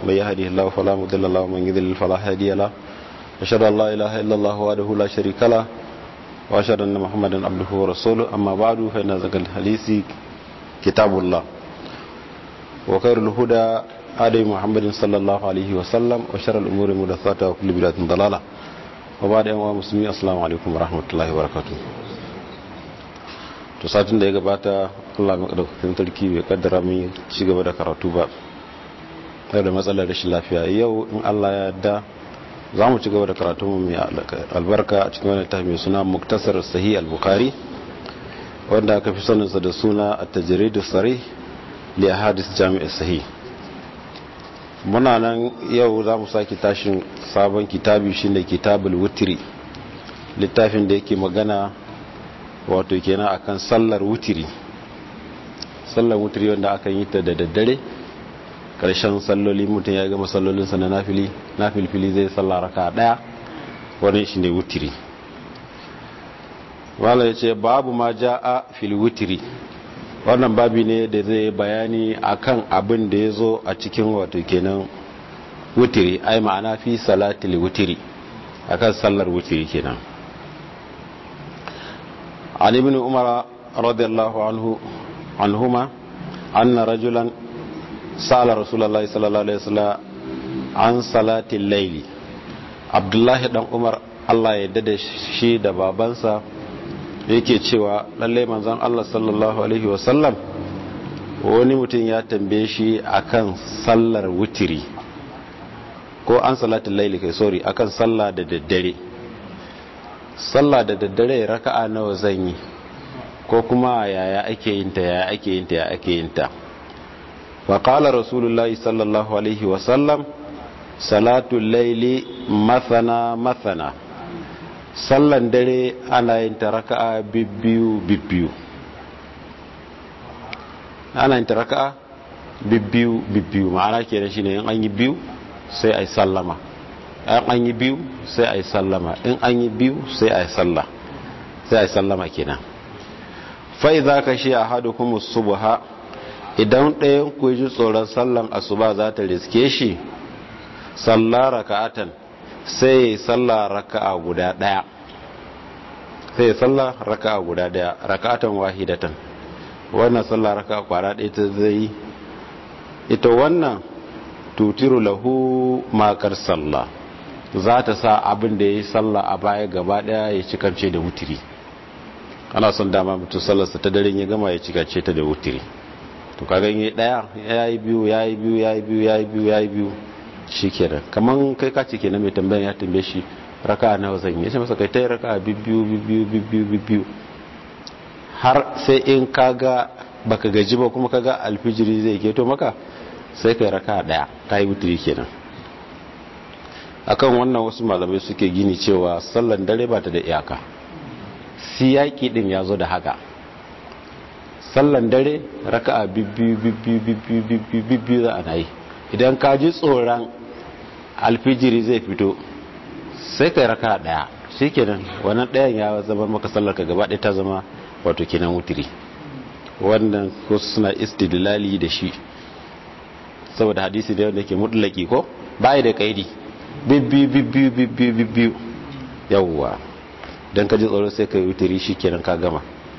من يهده الله فلا مضل له ومن يضلل فلا هادي له أشهد أن لا إله إلا الله وحده لا شريك له وأشهد أن محمدا عبده ورسوله أما بعد فإن ذكر الحديث كتاب الله وخير الهدى هدي محمد صلى الله عليه وسلم وشر الأمور محدثاتها وكل بدعة ضلالة وبعد أيها المسلمين السلام عليكم ورحمة الله وبركاته to satin da ya gabata Allah madaukakin sarki bai kaddara mun ci gaba da karatu ba sai da matsalar rashin lafiya yau in Allah ya yarda za mu ci gaba da karatu mu mai albarka a cikin wani tafi mai suna muktasar sahih al-bukhari wanda aka fi saninsa da suna at-tajrid as-sarih li ahadith jami' sahih muna nan yau za mu saki tashin sabon kitabi shine kitabul wutri littafin da yake magana wato kenan akan sallar wutiri sallar wutiri wanda aka yi ta da daddare karshen salloli mutum ya gama sallolinsa na nafili nafilfili zai sallar raka daya wani shi ne wutiri wala ya ce babu ma ja'a fil wutiri wannan babi ne da zai bayani akan abin da ya zo a cikin wato kenan wutiri ai ma'ana fi salatil wutiri akan sallar wutiri kenan عن ابن عمر رضي الله عنه عنهما أن رجلا سأل رسول الله صلى الله عليه وسلم عن صلاة الليل عبد الله بن عمر الله يدد shi da babansa yake cewa lalle manzon Allah sallallahu alaihi wasallam wani mutum ya tambaye shi akan sallar wutiri ko an salatul laili kai sorry akan sallah da daddare sallah da daddare raka'a nawa zan yi ko kuma yaya ake yin ta yaya ake yin ta yaya ake yin ta wa qala rasulullahi sallallahu alaihi wa sallam salatu layli mathana mathana sallan dare ana yin ta raka'a bibbiyu bibbiyu ana yin ta raka'a bibbiyu bibbiyu ma'ana kenan shine in an yi biyu sai ai sallama an an yi biyu sai a yi sallama in an yi biyu sai a yi salla sai a yi sallama kenan fai za ka shi a hadu kuma subuha idan ɗayan ku ji tsoron sallan asuba za ta riske shi salla raka'atan sai ya yi salla raka'a guda ɗaya sai ya salla raka'a guda ɗaya raka'atan wahidatan wannan salla raka'a kwara ɗaya ta zai ita wannan tutiru lahu makar sallah za ta sa abin da ya yi sallah a baya gaba daya ya cikance da wutiri ana son dama mutum sallarsa ta daren ya gama ya cikance ta da wutiri to ka ganye daya ya yi biyu ya yi biyu ya yi biyu ya yi biyu ya yi biyu shi kenan kamar kai ka ce kenan mai tambayan ya tambaye shi raka nawa zan yi ya ce masa kai ta yi raka bibbiyu bibbiyu bibbiyu bibbiyu har sai in kaga baka gaji ba kuma kaga alfijiri zai keto maka sai kai raka daya ka yi wutiri kenan akan wannan wasu malamai suke gini cewa sallan dare ba ta da iyaka siyaki din ya zo da haka sallan dare raka'a bibbiyu bibbiyu bibbiyu bibbiyu bibbiyu za a na yi idan ka ji tsoron alfijiri zai fito sai kai raka'a daya shi kenan wannan dayan ya zama maka sallar ka gaba ɗaya ta zama wato kenan wutiri wannan ko suna istidlali da shi saboda hadisi da wanda ke mutlaki ko bai da kaidi bibbiyu bibbiyu bibbiyu bibbiyu yawwa don ka ji tsoro sai ka yi wuturi shi kenan ka gama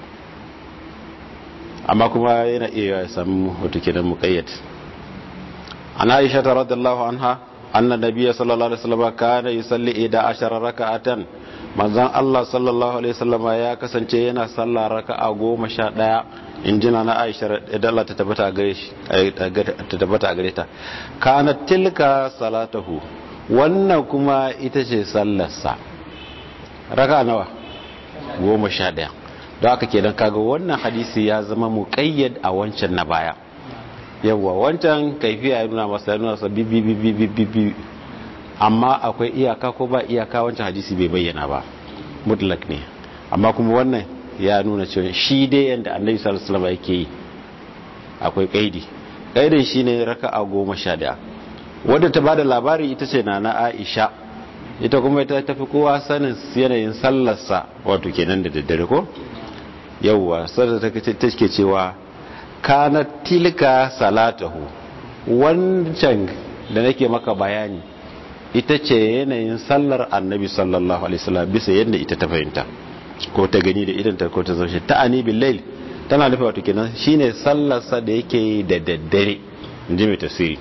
amma kuma yana iya ya sami wata kenan mukayyad an aisha ta radallahu anha anna nabiyya sallallahu alaihi wasallam kana yusalli ida ashara raka'atan manzon Allah sallallahu alaihi wasallam ya kasance yana sallah raka'a goma sha ɗaya injina na aisha idan Allah ta tabbata gare shi ta tabbata gare ta kana tilka salatahu wannan kuma ita ce sallarsa raka nawa goma sha ɗaya don aka kenan kaga wannan hadisi ya zama muƙayyad a wancan na baya yawwa wancan kaifiya ya nuna masa ya nuna sa bibi amma akwai iyaka ko ba iyaka wancan hadisi bai bayyana ba mutlak ne amma kuma wannan ya nuna cewa shi dai yadda annabi sallallahu alaihi wasallam yake yi akwai kaidi kaidin shine raka'a goma sha ɗaya wadda ta bada labari ita ce na na aisha ita kuma ita tafi kowa sanin yanayin sallarsa wato kenan da daddare ko yauwa sallar ta take cewa kana tilka salatahu wancan da nake maka bayani ita ce yanayin sallar annabi sallallahu alaihi wasallam bisa yadda ita ta fahimta ko ta gani da idan ta ko ta zaushe ta ani bil tana nufi wato kenan shine sallarsa da yake yi da daddare inji mai tasiri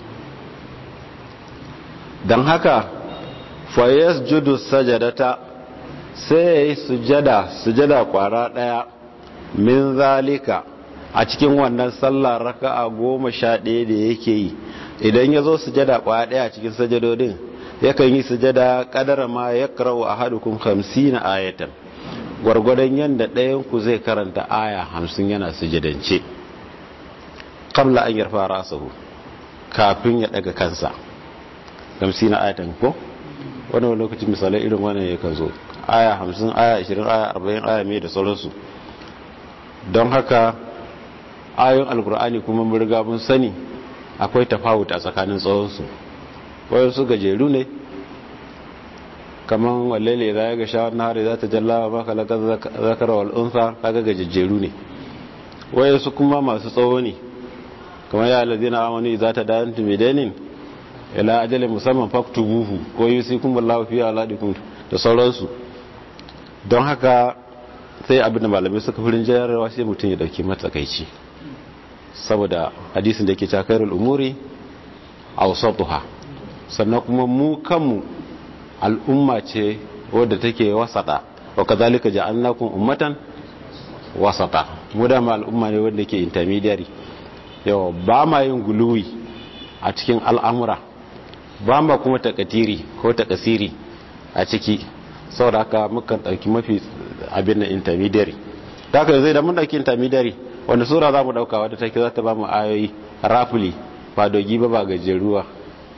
don haka fayas judu sajadata sai ya yi sujada sujada kwara daya min zalika a cikin wannan sallar raka'a goma sha ɗaya da yake yi idan ya zo sujada kwara daya a cikin sajadodin yakan yi sujada kadara ma ya karawa a hadukun hamsin ayatan gwargwadon yadda ɗayanku zai karanta aya hamsin yana sujadance kabla an yarfa rasahu kafin ya daga kansa hamsin ayatan ko wani wani lokacin misalai irin wannan ya kan zo aya hamsin aya ashirin aya arba'in aya mai da sauransu don haka ayoyin alkur'ani kuma mun riga mun sani akwai tafawut a tsakanin tsawonsu wayansu gajeru ne kaman wallele za ya ga shawar nahari za ta jalla ba kalakar zakara wal'unsa kaga gajejjeru ne wayansu kuma masu tsawo ne kamar ya lalzina amani za ta dayan tumidanin ila ajalin musamman faktu buhu ko yi sai kuma lafi a ladikun da sauransu don haka sai abin da malamai suka furin jayarwa sai mutum ya dauki matsakaici saboda hadisin da ke cakarar umuri a wasatuha sannan kuma mu kanmu al'umma ce wadda take wasata wa kazalika ja'alnakum ummatan wasata mu da al'umma ne wanda ke intermediary yawa ba ma yin guluwi a cikin al'amura ba ma kuma takatiri ko takasiri a ciki saboda haka mukan dauki mafi abin na intermediary ta haka zai da mun dauki intermediary wanda sura za mu dauka wadda take za ta ba mu ayoyi rafuli ba dogi ba ba gajeruwa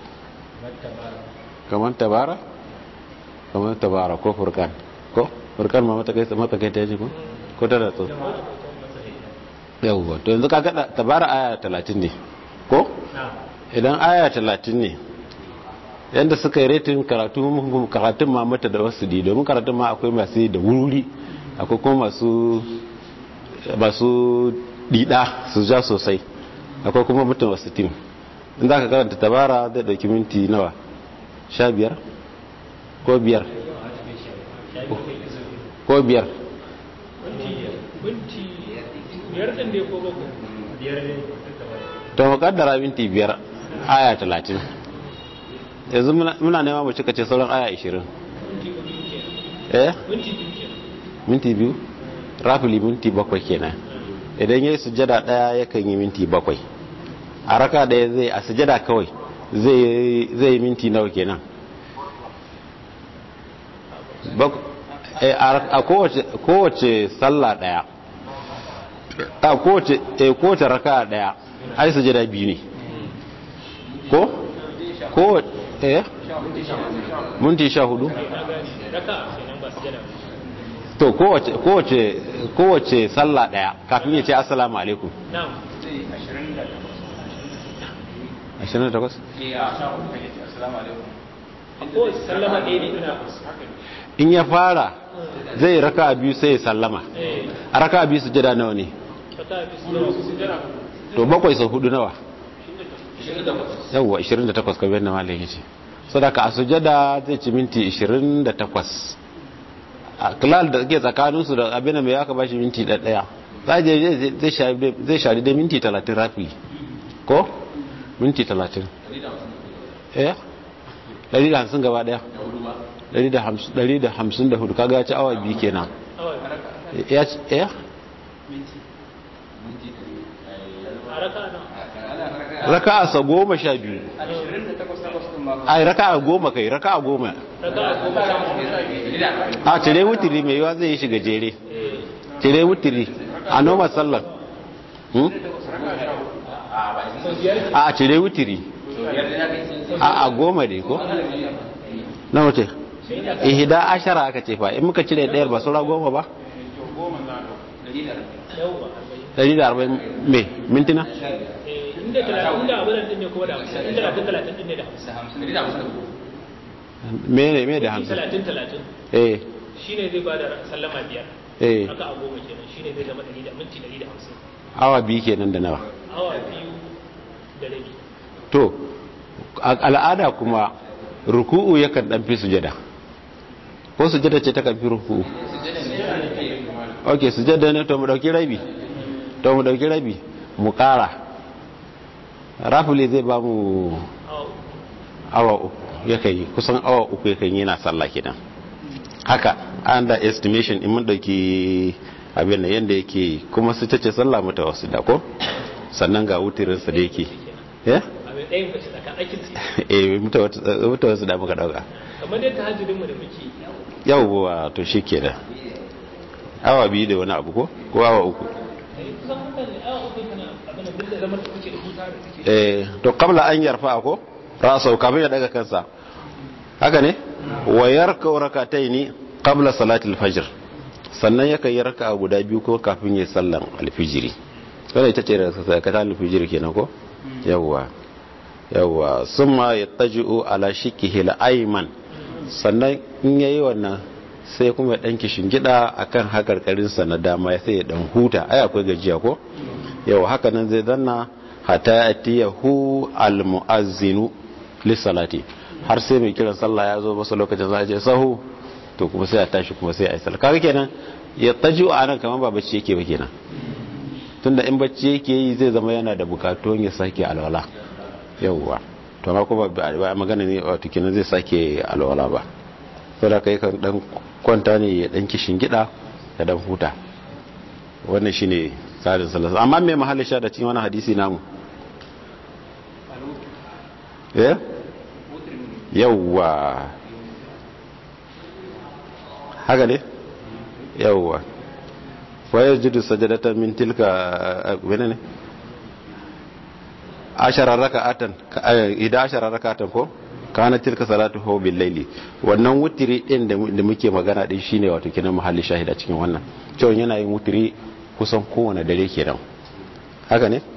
kamar tabara kamar tabara ko furkan ko furkan ma matakai ta yaji ko ko ta da tso yawwa to yanzu ka gada tabara aya talatin ne ko idan aya talatin ne yadda suka yi retin karatu karatun ma mata da wasu di domin karatun ma akwai masu da wuri akwai kuma masu masu dida su ja sosai akwai kuma mutum wasu tim in za ka karanta tabara zai dauki minti nawa sha biyar ko biyar ko biyar to makaddara minti biyar aya talatin yanzu muna nema mu cika ce sauran aya ashirin eh minti biyu rafili minti bakwai kenan idan ya yi sujada daya yakan yi minti bakwai a raka daya zai a sujada kawai zai yi minti nawa kenan a kowace sallah daya a kowace raka daya ai sujada biyu ne ko? ko eh minti sha hudu to kowace kowace sallah daya kafin ya ce assalamu alaikum 28 in ya fara zai raka biyu sai ya sallama a raka biyu su jada nawa ne to bakwai sau hudu nawa yawwa 28 kamar yadda malin yace sadaka a sujada zai ci minti 28 a kilal da ke tsakaninsu da abin mai aka bashi minti ɗaya zai shari da minti 30 rafi ko minti 30 eh 150 gaba daya 154 kaga ya ci awa biyu kenan ya ci eh raka'a sa goma sha biyu ai raka'a goma kai raka'a goma a cire wutiri mai yiwa zai yi shiga jere cire wutiri a noma sallar a cire wutiri a a goma ne ko na wuce ihida ashara aka ce fa in muka cire ɗayar ba saura goma ba ɗari da arba'in me mintina inda talatin da abin din ne kuma da hamsin inda talatin talatin din ne da hamsin me ne me da hamsin talatin talatin eh shine zai ba da sallama biyar eh haka a goma kenan shine zai zama ɗari da minti ɗari da hamsin awa biyu kenan da nawa awa biyu da rabi to al'ada kuma ruku'u yakan dan fi sujada ko sujada ce ta kan fi ruku'u ok sujada ne to mu dauki rabi to mu dauki rabi mu kara rafuli zai ba mu awa uku yakan yi kusan awa uku yakan yi na sallah kenan haka under estimation in mun dauki abin da yanda yake kuma su ce sallah mata wasu da ko sannan ga wutirinsa da yake ya eh muta wasu da muka dauka kamar yadda hajjudinmu da muke yawwa to shi ke da awa biyu da wani abu ko ko awa uku eh to kabla an yarfa ko ra'asau kafin ya daga kansa haka ne wa yarka rakataini qabla salatil fajr sannan yakan yi raka'a guda biyu ko kafin ya sallan alfijiri wannan ita ce rakata alfijiri kenan ko yawwa yawwa summa yattaji'u ala shikihi al-ayman sannan in yayi wannan sai kuma ya danki shingida akan hakarkarin sa na dama sai ya dan huta ai akwai gajiya ko yawa haka nan zai danna hatta atiyahu al-muazzinu lissalati har sai mai kiran sallah ya zo masa lokacin za a je sahu to kuma sai a tashi kuma sai a yi sallah kaga kenan ya taji a nan kamar ba bacci yake ba kenan tunda in bacci yake yi zai zama yana da bukatun ya sake alwala yawwa to ma kuma ba magana ne wato kenan zai sake alwala ba sai da kai kan dan kwanta ne ya dan kishin gida ya dan huta wannan shine tsarin sallah amma me mahallin sha da cikin wani hadisi namu eh yawwa haka ne yawwa wayar jidu sajadatan min tilka wani ne asharar raka'atan idan asharar raka'atan ko kana tilka salatu hu bil laili wannan wutiri din da muke magana din shine wato kinan mahalli shahida cikin wannan cewa yana yin wutiri kusan kowane dare kenan haka ne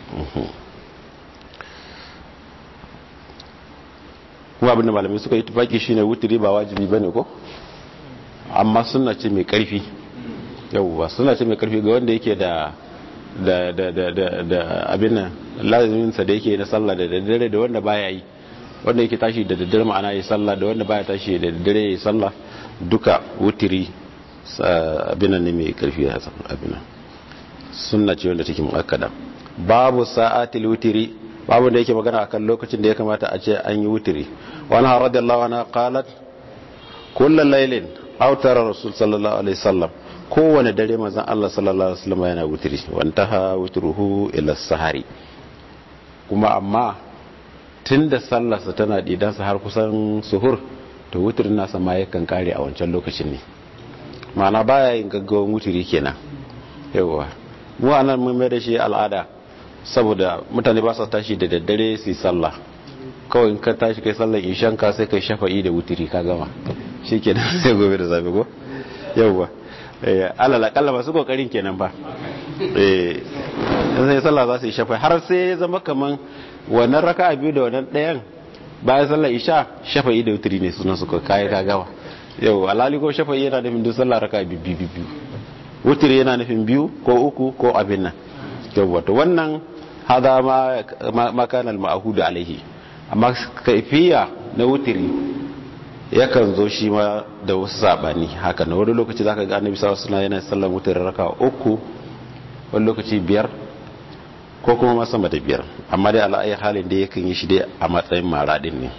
kuma abinda malamai suka yi tufaki shine wutiri ba wajibi bane ko amma suna ce mai karfi yauwa suna ce mai karfi ga wanda yake da da da da da da abin nan lazimin sa da yake na sallah da daddare da wanda baya yi wanda yake tashi da daddare ma'ana yi sallah da wanda baya tashi da daddare yi sallah duka wutiri abin nan ne mai karfi a abin nan sunna ce wanda take muakkada babu sa'atil wutiri babu da yake magana akan lokacin da ya kamata a ce an yi wutiri wani har radiyallahu anha qalat kullu laylin aw tara rasul sallallahu alaihi wasallam kowane dare manzon Allah sallallahu alaihi wasallam yana wutiri wantaha wutruhu ila sahari kuma amma tunda sallarsa tana didan sa har kusan suhur to wutirin nasa ma yakan kare a wancan lokacin ne ma'ana baya yin gaggawan wutiri kenan yawa mu anan mun mai da shi al'ada saboda mutane ba sa tashi da daddare su yi sallah kawai in ka tashi kai sallar ishan ka sai kai shafa'i da wutiri ka gama shi kenan sai gobe da zafi ko yauwa alal akalla masu kokarin kenan ba eh sai sallah za su yi shafa'i har sai ya zama kaman wannan raka'a biyu da wannan ɗayan bayan sallar isha shafa'i da wutiri ne sunan su kai ka gama yau alali ko shafa'i yana nufin duk sallah raka'a biyu biyu wutiri yana nufin biyu ko uku ko abin nan yauwa to wannan hada ma kana al-ma'hud alaihi amma kaifiya na wutiri yakan zo shi ma da wasu sabani haka na wani lokaci zaka ga annabi sallallahu alaihi wasallam yana sallar wutiri raka uku wani lokaci biyar ko kuma ma sama da biyar amma dai ala ayi halin da yakan yi shi dai a matsayin maradin ne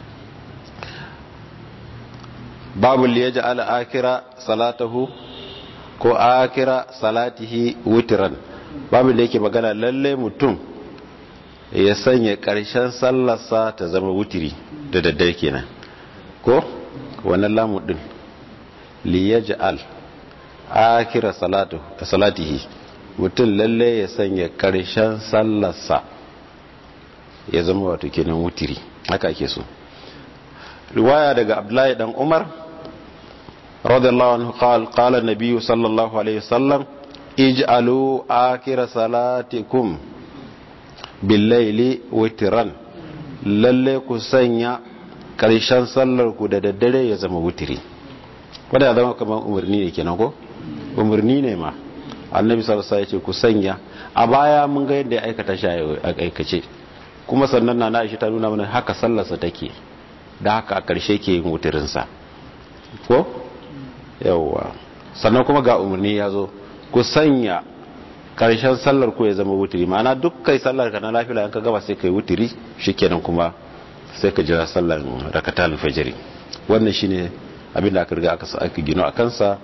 babu liyaj'al akira salatahu ko akira salatihi wutiran babu da yake magana lalle mutum ya sanya ƙarshen sallarsa ta zama wutiri da daddare kenan ko wannan lamu din li yaj'al akira salatu salatihi mutum lalle ya sanya ƙarshen sallarsa ya zama wato kenan wutiri haka ake so riwaya daga Abdullahi dan Umar radiyallahu anhu qala qala an-nabiy sallallahu alaihi wasallam ij'alu akira salatikum billaili witran lalle ku sanya karshen sallar ku da daddare ya zama wutiri wanda ya zama kamar umarni ne kenan ko umarni ne ma annabi sallallahu alaihi wasallam ku sanya a baya mun ga yadda ya aikata shi a aikace kuma sannan na Aisha ta nuna mana haka sallarsa take da haka a ƙarshe ke yin wutirinsa ko yawwa sannan kuma ga umarni ya zo ku sanya ƙarshen sallar ku ya zama wutiri ma'ana duk kai sallar ka na lafiya yanka gaba sai kai wutiri shikenan kuma sai ka jira sallar rakatal fajiri wannan shine abin da aka riga aka sa aka gino a kansa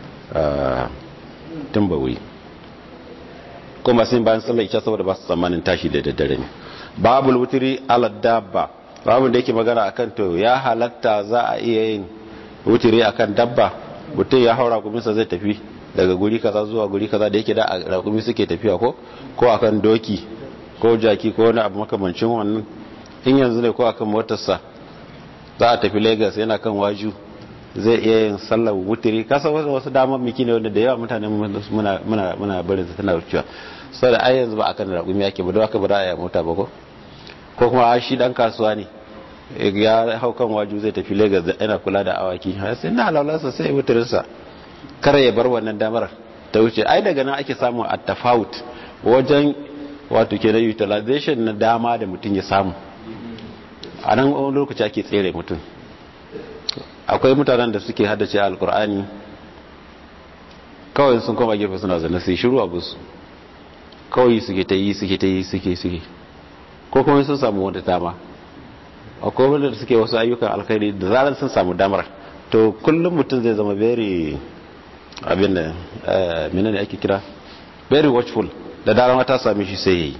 tun bawai kuma sun bayan sallar isha saboda ba su tsammanin tashi da daddare ne babul wutiri ala dabba babu da yake magana akan to ya halatta za a iya yin wutiri akan dabba mutum ya haura kuminsa zai tafi daga guri kaza zuwa guri kaza da yake da rakumi suke tafiya ko ko akan doki ko jaki ko wani abu makamancin wannan in yanzu ne ko akan motarsa za a tafi lagos yana kan waju zai iya yin sallar wutiri kasa wasu wasu damar miki ne wanda da yawa mutane muna muna muna barin su tana wucewa saboda ai yanzu ba akan rakumi yake ba don haka ba za a yi mota ba ko ko kuma shi dan kasuwa ne ya hau kan waju zai tafi lagos da yana kula da awaki sai na alalarsa sai wutirinsa kare ya bar wannan damar ta wuce ai daga nan ake samun a tafawut wajen wato ke da utilization na dama da mutum ya samu a nan wani lokaci ake tsere mutum akwai mutanen da suke haddace alkur'ani kawai sun koma gefe suna zane sai shiru abu su kawai suke ta yi suke ta yi suke suke ko kuma sun samu wata dama akwai wanda suke wasu ayyukan alkhairi da zarar sun samu damar to kullum mutum zai zama very abin da mina ne ake kira very watchful da daren ta sami shi sai yayi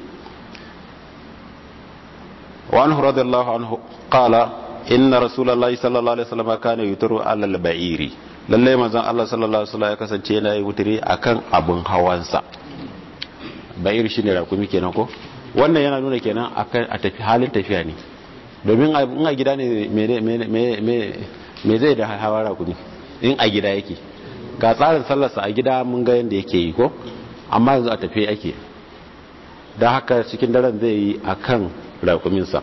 wa anhu radiyallahu anhu qala inna rasulullahi sallallahu alaihi wasallam kana yuturu ala al-ba'iri lalle manzon Allah sallallahu alaihi wasallam ya kasance yana yi wutiri akan abun hawansa ba'ir shine rakumi kenan ko wannan yana nuna kenan akan a tafi halin tafiya ne domin in a gida ne me zai da hawa rakumi in a gida yake ga tsarin sallarsa a gida mun ga yadda yake yi ko amma yanzu a tafi ake da haka cikin daren zai yi a kan rakuminsa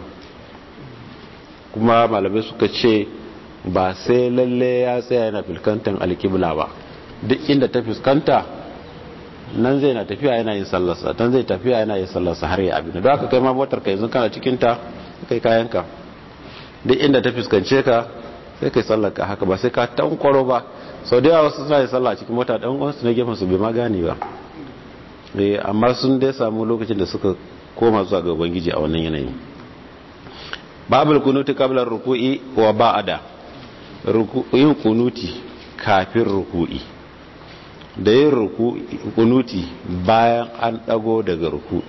kuma malamai suka ce ba sai lalle ya tsaya yana fuskantar alkibla ba duk inda ta fuskanta nan zai na tafiya yana yin sallarsa dan zai tafiya yana yin sallarsa har ya abin da haka kai ma motar ka yanzu kana cikin ta kai kayanka duk inda ta fuskance ka sai kai sallar ka haka ba sai ka tankwaro ba sau da yawa wasu suna yin sallah cikin mota dan uwansu na gefen su bai ma gane ba eh amma sun dai samu lokacin da suka koma zuwa ga ubangiji a wannan yanayi babul kunuti qabla ruku'i wa ba'da yin kunuti kafin ruku'i da yin kunuti bayan an dago daga ruku'i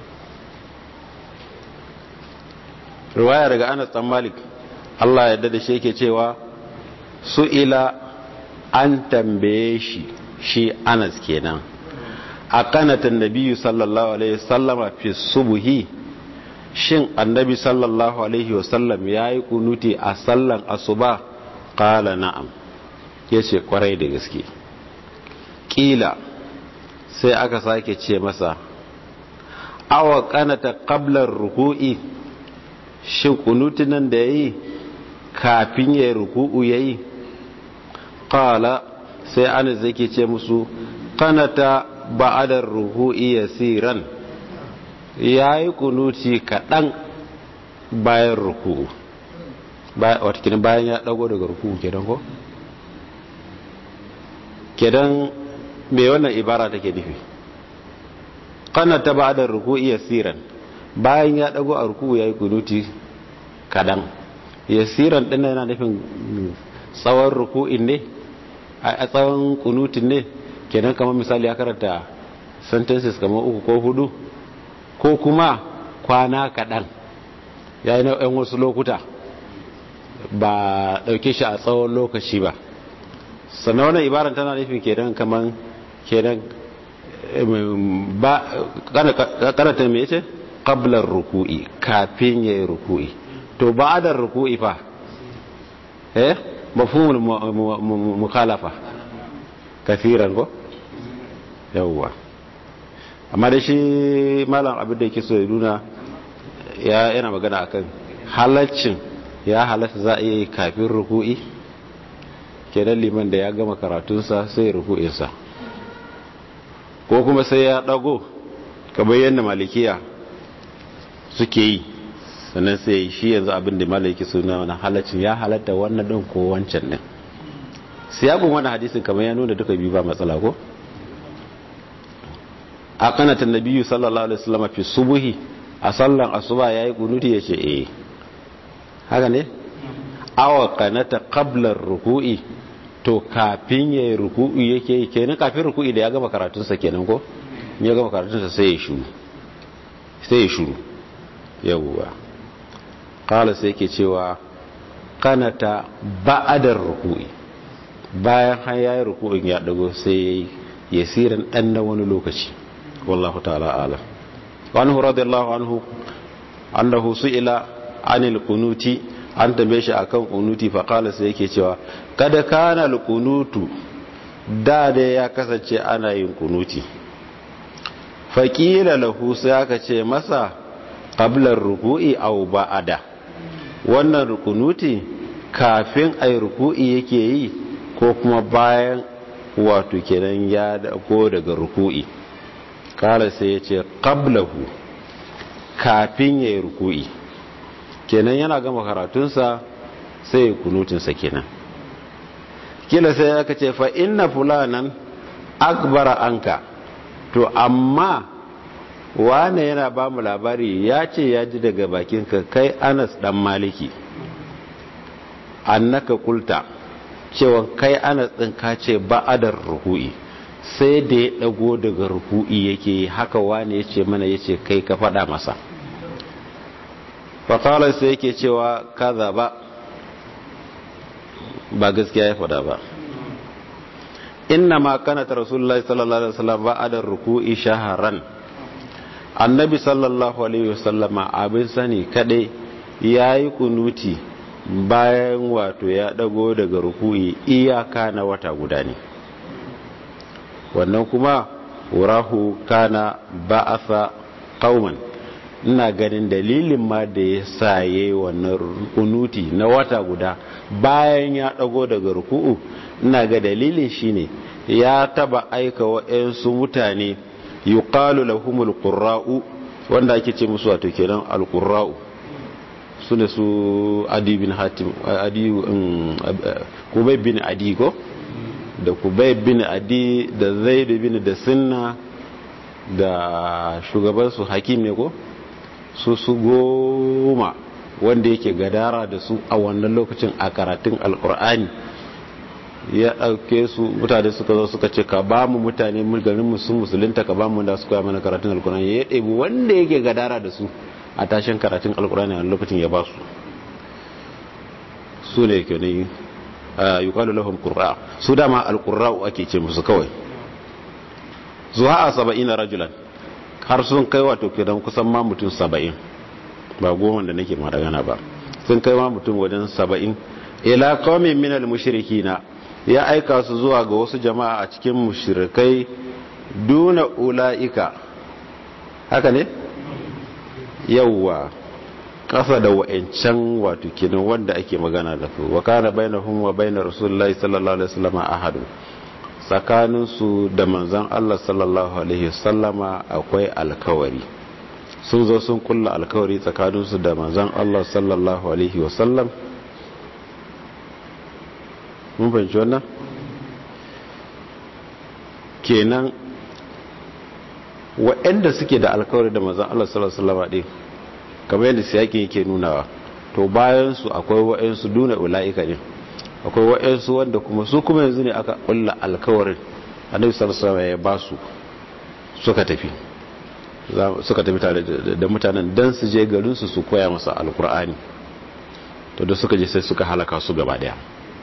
riwaya daga Anas dan Malik Allah ya dada shi yake cewa su'ila an tambaye shi shi Anas kenan a kanatan nabiyyu sallallahu alaihi wasallama fi subuhi shin annabi sallallahu alaihi wasallam yayi kunuti a sallan asuba qala na'am yace kwarai da gaske kila sai aka sake ce masa awa kanata qabla ruku'i shin kunuti nan da yayi kafin yayi ruku'u yayi qala sai anas yake ce musu kanata ba'adar ruku'i yasiran yayi kunuti kadan bayan ruku'u wata kinan bayan ya dago daga ruku'u kenan ko kedan me wannan ibara take nufi kanata ba'adar ruku'i yasiran bayan ya dago a ruku'u yayi kunuti kadan yasiran din yana nufin tsawon ruku'in ne a tsawon kunutin ne kenan kamar misali ya karanta sentences kamar uku ko hudu ko kuma kwana kaɗan ya yi yan wasu lokuta ba ɗauke shi a tsawon lokaci ba sannan wannan ibaran tana nufin kenan kamar kenan ba karanta mai ce ƙablar ruku'i kafin ya yi ruku'i to ba adar ruku'i fa eh mafhumul mukhalafa kafiran ko yawwa amma da shi malam abin da yake so ya nuna ya yana magana akan halaccin ya halatta za a yi kafin ruku'i kenan liman da ya gama karatunsa sai ruku'insa ko kuma sai ya dago kamar yadda malikiya suke yi sannan sai shi yanzu abin da malaki suna wani halaccin ya halatta wannan din ko wancan din siyagun wani hadisin kamar ya nuna duka biyu ba matsala ko a kanatan nabiyyu sallallahu alaihi wasallam fi subuhi a sallan asuba yayi kunuti yace eh haka ne awa kanata qabla ruku'i to kafin yayi ruku'i yake kenan kafin ruku'i da ya gama karatun sa kenan ko ya gama karatun sa sai ya shuru sai ya shuru yawwa qala sai yake cewa kanata ba'adar ruku'i bayan har yayi ruku'in ya dago sai yayi yasiran dan na wani lokaci wallahu ta'ala alam wa anhu radiyallahu anhu annahu su'ila anil kunuti an tambaye shi akan kunuti fa qala sai yake cewa kada kana al kunutu da da ya kasance ana yin kunuti faqila lahu sai aka ce masa qabla ruku'i aw ba'da wannan rukunuti kafin ai ruku'i yake yi ko kuma bayan wato kenan ya ko daga ruku'i kala sai ya ce qablahu kafin ya yi ruku'i kenan yana gama karatunsa sai ya kunutinsa kenan kila sai aka ce fa inna fulanan akbara anka to amma wane yana ba mu labari ya ce ya ji daga bakinka kai anas dan maliki annaka kulta cewa kai anas din ka ce ba'adar ruku'i sai da ya dago daga ruku'i yake haka wane ya ce mana ya ce kai ka faɗa masa fatalar sai yake cewa kaza ba ba gaskiya ya faɗa ba inna ma kanata rasulullahi sallallahu alaihi wasallam ba'da ruku'i shaharan annabi sallallahu alaihi wasallama abin sani kadai yayi kunuti bayan wato ya dago daga ruku'i iyaka na wata guda ne wannan kuma wurahu kana ba'atha qauman ina ganin dalilin ma da ya sa yayi wannan kunuti na wata guda bayan ya dago daga ruku'u ina ga dalilin shine ya taba aika wa'ansu mutane yuqalu lahumul qurra'u wanda ake ce musu wato kenan alqurra'u sune su adi bin hatim adi kubay bin adi ko da kubay bin adi da zaid bin da sinna da shugaban su hakim ne ko su su goma wanda yake gadara da su a wannan lokacin a karatun alkur'ani ya ɗauke su mutane suka zo suka ce ka ba mu mutane garin musu musulunta ka ba mu da su koya mana karatun alkur'ani ya ɗebi wanda yake gadara da su a tashin karatun alkur'ani a lokacin ya ba su su ne ke ne yi kwalu lahum qur'a su dama alqurra'u ake ce musu kawai zuwa a saba'in rajulan har sun kai wato kidan kusan ma mutum saba'in ba goma da nake magana ba sun kai ma mutum wajen saba'in ila qaumin min al-mushrikina ya aika su zuwa ga wasu jama'a a cikin mushrikai duna ulaika haka ne yawwa kasa da wa'ancan wato kinan wanda ake magana da su wa kana bainahum wa bainar rasulullahi sallallahu alaihi wasallam ahadu tsakanin su da manzon Allah sallallahu alaihi wasallama akwai alkawari sun zo sun kulla alkawari tsakanin su da manzon Allah sallallahu alaihi wasallam mun fahimci wannan kenan waɗanda suke da alkawari da manzon Allah sallallahu alaihi wasallama din kamar yadda siyakin yake nunawa to bayan su akwai wa'ansu duna ula'ika ne akwai wa'ansu wanda kuma su kuma yanzu ne aka kulla alkawarin annabi sallallahu alaihi ya ba su suka tafi suka tafi tare da mutanen dan su je garin su su koya masa alkur'ani to da suka je sai suka halaka su gaba daya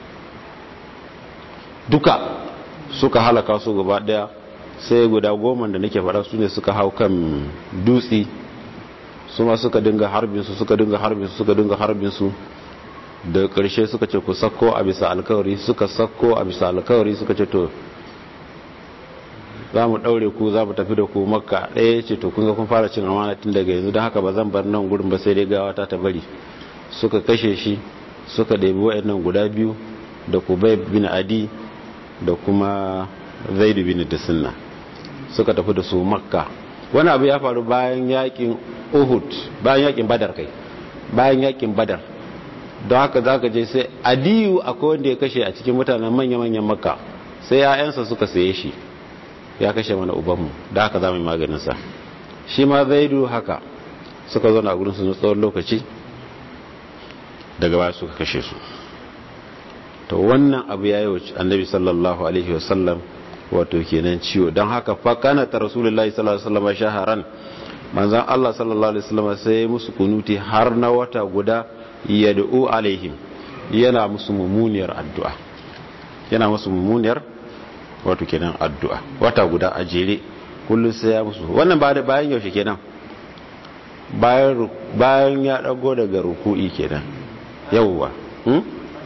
duka suka halaka su gaba daya sai guda goma da nake faɗa su ne suka hau kan dutse su ma suka dinga harbinsu suka dinga harbinsu suka dinga harbinsu da ƙarshe suka ce ku sakko a bisa alkawari suka sakko a bisa alkawari suka ce to za mu ɗaure ku za mu tafi da ku makka ɗaya ce to kun ga kun fara cin amana tun daga yanzu don haka ba zan bar nan gurin ba sai dai gawa ta ta bari suka kashe shi suka ɗebi wa'annan guda biyu da kubai bin adi da kuma zaidu bin da sunna suka tafi da su makka wani abu ya faru bayan yakin uhud bayan yakin badar kai bayan yakin badar don haka za ka je sai adiyu akwai wanda ya kashe a cikin mutanen manya-manyan makka sai ya'yansa suka saye shi ya kashe mana ubanmu da haka za mu yi maganinsa shi ma zaidu haka suka zo na gurinsu na tsawon lokaci daga baya suka kashe su to wannan abu ya yi annabi sallallahu alaihi wasallam wato kenan ciwo don haka fakana ta rasulullahi sallallahu alaihi wasallam shaharan manzan Allah sallallahu alaihi wasallam sai musu kunuti har na wata guda yad'u alaihim yana musu mummuniyar addu'a yana musu mummuniyar wato kenan addu'a wata guda a jere kullum sai ya musu wannan ba da bayan yaushe kenan bayan bayan ya dago daga ruku'i kenan yawwa hmm?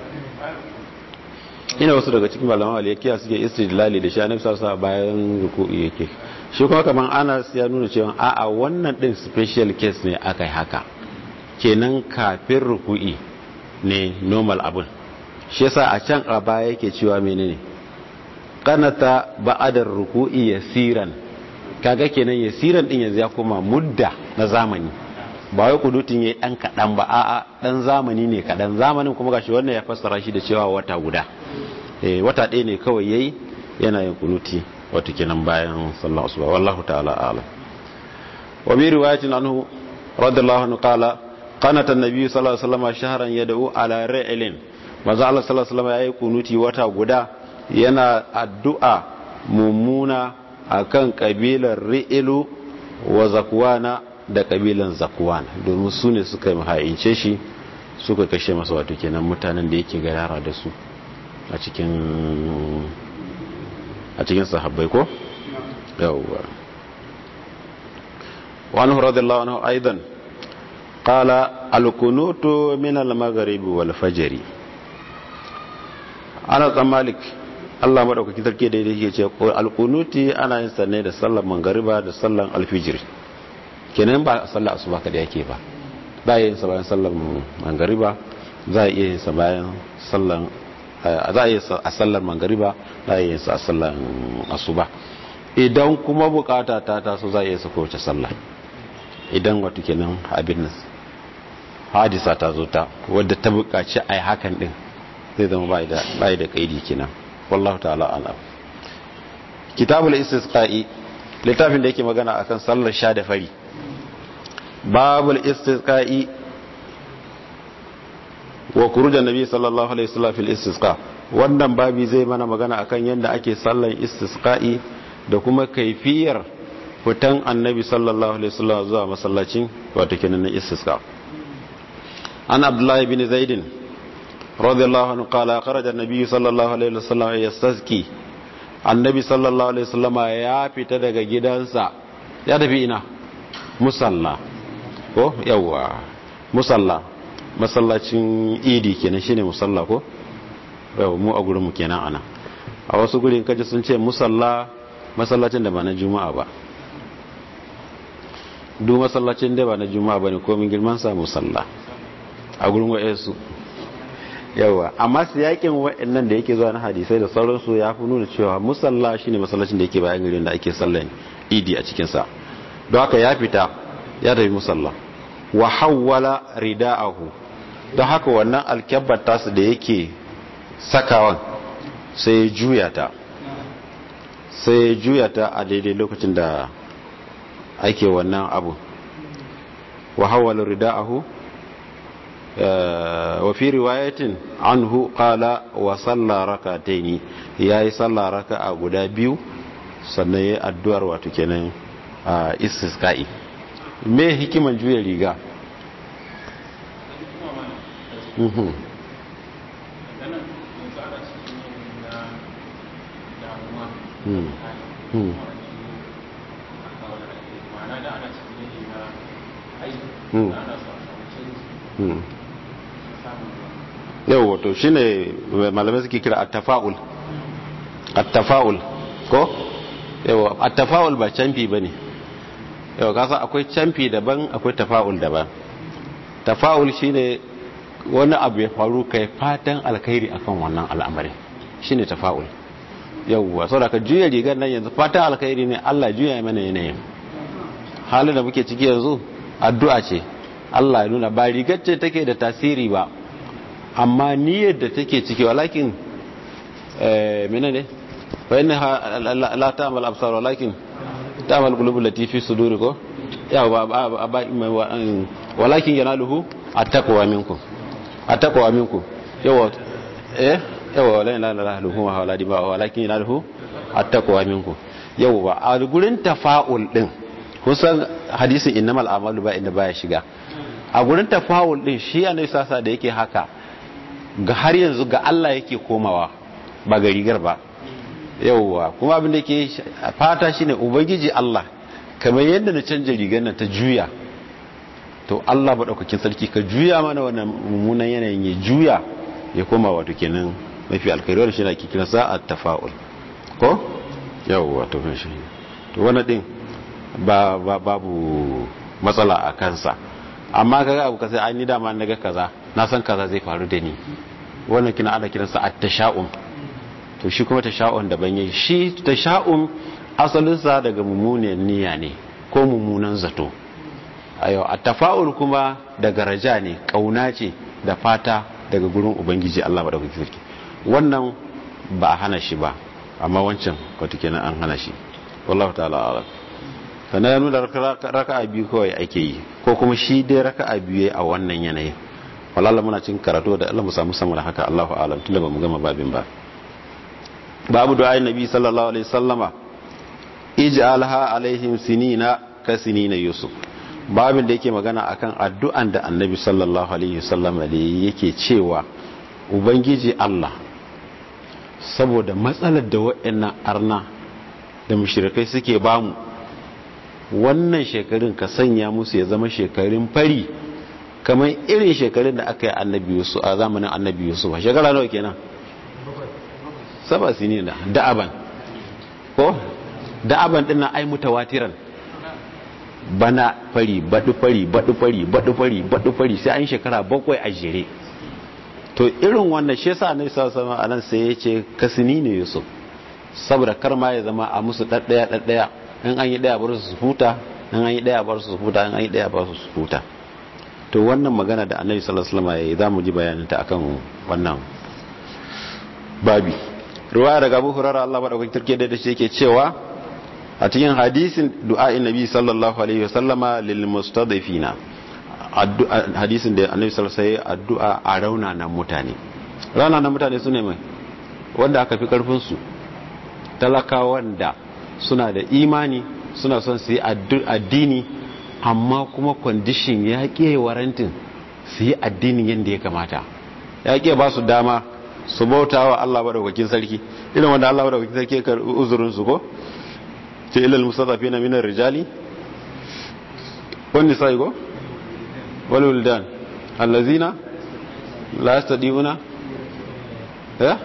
ina wasu daga cikin malaman aliyakiya suke istidlali da shi annabi sallallahu alaihi bayan ruku'i yake shi kuma kaman Anas ya nuna cewa a'a wannan din special case ne akai haka kenan kafin ruku'i ne normal abun shi yasa a can a baya yake cewa menene qanata ba'adar ruku'i yasiran kaga kenan yasiran din yanzu ya koma mudda na zamani ba wai kudutin yayi dan kadan ba a'a dan zamani ne kadan zamanin kuma gashi wannan ya fassara shi da cewa wata guda eh wata ɗaya ne kawai yayi yana yin kunuti wato kenan bayan sallallahu alaihi wallahu ta'ala a'lam wa bi riwayatin anhu radiyallahu anhu qala qanata an-nabi sallallahu alaihi wasallam shahran yad'u ala ra'ilin manzo Allah sallallahu alaihi wasallam yayi kunuti wata guda yana addu'a mummuna akan kabilar ri'ilu wa zakwana da kabilan zakwan domin su ne suka yi mahayince shi suka kashe masa wato kenan mutanen da yake gadara da su a cikin a cikin sahabbai ko yawwa wani radiyallahu anhu aidan qala al-kunutu min al-maghribi wal fajri ana dan malik Allah madaukaki sarki da yake ce al-kunuti ana yin sanne da sallar magriba da sallar al-fajr kenan ba sallar asuba kada yake ba ba yin sa bayan sallar magriba za a iya yin sa bayan sallar za a yi a sallar magariba za a yi a sallar asuba idan kuma bukata ta taso za a yi sako wace sallah idan wato kenan abin nan hadisa ta zo ta wadda ta bukaci a yi hakan din zai zama bai da kaidi kenan wallahu ta'ala ala kitabul istisqa'i littafin da yake magana akan sallar sha da fari babul istisqa'i wa kurujan nabi sallallahu alaihi wasallam fil istisqa wannan babi zai mana magana akan yadda ake sallan istisqa'i da kuma kaifiyar fitan annabi sallallahu alaihi wasallam zuwa masallacin wato kenan na istisqa an abdullah ibn zaid radiyallahu anhu qala kharaja an-nabi sallallahu alaihi wasallam yastasqi annabi sallallahu alaihi wasallam ya fita daga gidansa ya tafi ina musalla ko yawa musalla masallacin idi kenan shine musalla ko yau mu a gurin mu kenan ana a wasu gurin kaje sun ce musalla masallacin da ba na juma'a ba duk masallacin da ba na juma'a bane komin girman sa musalla a gurin wayansu yawa amma siyakin wa'annan da yake zuwa na hadisai da sauransu ya fi nuna cewa musalla shine masallacin da yake bayan garin da ake sallan idi a cikin sa don haka ya fita ya tafi musalla wa hawwala rida'ahu don haka wannan alkyabbar tasu da yake sakawan sai ya juya ta sai ya juya ta a daidai lokacin da ake wannan abu wa hawwala rida'ahu wa fi riwayatin anhu qala wa salla rakataini yayi salla raka'a guda biyu sannan yayi addu'ar wato kenan istisqa'i me hikiman juya riga yau wato shi ne malamai suke kira attafa'ul attafa'ul ko yau attafa'ul ba canfi ba ne yau kasa akwai canfi daban akwai tafa'ul daban tafa'ul shine wani abu ya faru kai fatan alkhairi akan wannan al'amari shine tafa'ul yawwa saboda ka juya rigar nan yanzu fatan alkhairi ne Allah juya mana yanayin halin da muke ciki yanzu addu'a ce Allah ya nuna ba rigar ce take da tasiri ba amma niyyar da take ciki walakin eh menene fa inna la ta'mal absar walakin ta'mal qulubul lati fi suduri ko ya ba walakin yanaluhu attaqwa minkum attaqwa minkum yawa eh yawa wala ilaha illa hu wala diba walakin yanaluhu attaqwa minkum yawa a gurin tafa'ul din kusan hadisin innamal a'malu ba inda baya shiga a gurin tafa'ul din shi annabi sasa da yake haka ga har yanzu ga Allah yake komawa ba ga rigar ba yauwa kuma abin da ke fata shine ubangiji Allah kamar yadda na canja rigar nan ta juya to Allah maɗaukakin sarki ka juya mana wannan mummunan yanayin ya juya ya koma wato kenan mafi alkhairi wannan shine ake kiran sa at-tafa'ul ko yauwa to shi to wannan din ba babu matsala a kansa amma kaga abu kasai an ni dama naga kaza na san kaza zai faru da ni wannan kina ana kiransa at-tasha'um to shi kuma tasha'un daban yayi shi tasha'um asalinsa daga mummunan niyya ne ko mummunan zato ayo at-tafa'ul kuma daga raja ne kauna ce da fata daga gurin ubangiji Allah madaukakin sarki wannan ba a hana shi ba amma wancan wato kenan an hana shi wallahu ta'ala a'lam sannan ya nuna raka'a biyu kawai ake yi ko kuma shi dai raka'a biyu a wannan yanayin walala muna cin karatu da Allah mu samu sama da haka Allahu a'lam tunda ba mu gama babin ba babu du'a nabi sallallahu alaihi sallama ij'alha alaihim sinina ka sinina yusuf babin da yake magana akan addu'an da annabi sallallahu alaihi sallama da yake cewa ubangiji Allah saboda matsalar da waɗannan arna da mushrikai suke bamu wannan shekarun ka sanya musu ya zama shekarun fari kamar irin shekarun da aka yi annabi yusuf a zamanin annabi yusuf a shekara nawa kenan saba sini da da'aban ko da'aban din na ai mutawatiran bana fari badu fari badu fari badu fari badu fari sai an shekara bakwai a jere to irin wannan shi yasa annabi sallallahu alaihi wasallam anan sai ya ce kasini ne yusuf saboda kar ma ya zama a musu daddaya daddaya in an yi daya bar su huta in an yi daya bar su huta in an yi daya bar su huta to wannan magana da annabi sallallahu alaihi wasallam ya zamu ji bayanin ta akan wannan babi ruwaya daga Abu Hurairah Allah madaukakin turke da shi yake cewa a cikin hadisin du'a'in nabi sallallahu alaihi wasallama lil mustadifina hadisin da annabi sallallahu alaihi wasallam addu'a a raunanan mutane raunanan mutane sune mai wanda aka fi karfin su talakawan da suna da imani suna son su yi addini amma kuma kwandishin ya ƙe warantin su yi addinin yadda ya kamata ya ƙe ba su dama su bauta wa Allah maɗaukakin sarki irin wanda Allah maɗaukakin sarki ya uzurin su ko ce ilal musattafi na minar rijali wani sai ko wani wuldan allazina la yastadiuna eh